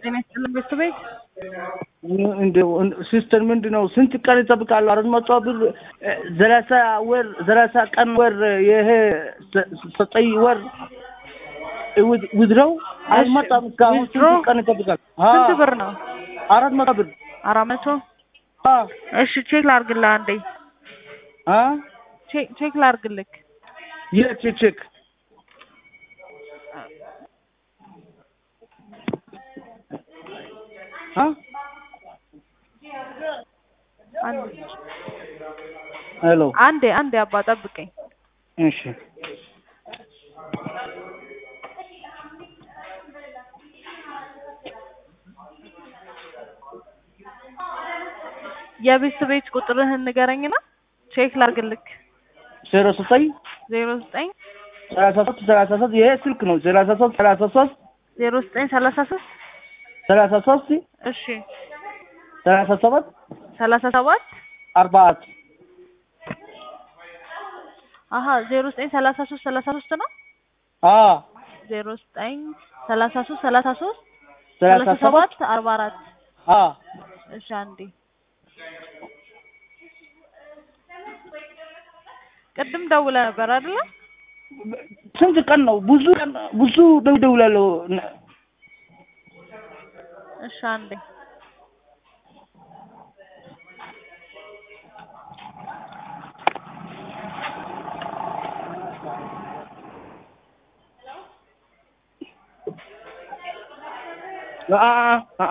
ጤና ይስጥልን ቤተሰቤት እንደው ሲስተር ምንድን ነው ስንት ቀን ይጠብቃሉ? አራት መቶ ብር ሰላሳ ወር ሰላሳ ቀን ወር ይሄ ዘጠኝ ወር ውድረው አልመጣም። እስካሁን ስንት ቀን ይጠብቃል? ስንት ብር ነው? አራት መቶ ብር አራት መቶ እሺ ቼክ ላርግልህ አንዴ አ ቼክ ቼክ ላርግልህ የት ቼክ አ ሄሎ አንዴ አንዴ አባ ጠብቀኝ እሺ የቤተሰቤት ቁጥርህን ንገረኝና ቼክ ላርግልህ ዜሮ ዘጠኝ ዜሮ ዘጠኝ ሰላሳ ሶስት ሰላሳ ሶስት ይሄ ስልክ ነው። ሰላሳ ሶስት ሰላሳ ሶስት ዜሮ ዘጠኝ ሰላሳ ሶስት ሰላሳ ሶስት እሺ ሰላሳ ሰባት ሰላሳ ሰባት አርባ አራት አሀ ዜሮ ዘጠኝ ሰላሳ ሶስት ሰላሳ ሶስት ነው አ ዜሮ ዘጠኝ ሰላሳ ሶስት ሰላሳ ሶስት ሰላሳ ሰላሳ ሰባት ሰባት አርባ አራት አ እሺ አንዴ ቅድም ደውለህ ነበር አይደለ? ስንት ቀን ነው? ብዙ ቀን ብዙ ደውላለሁ። እሺ አንዴ አ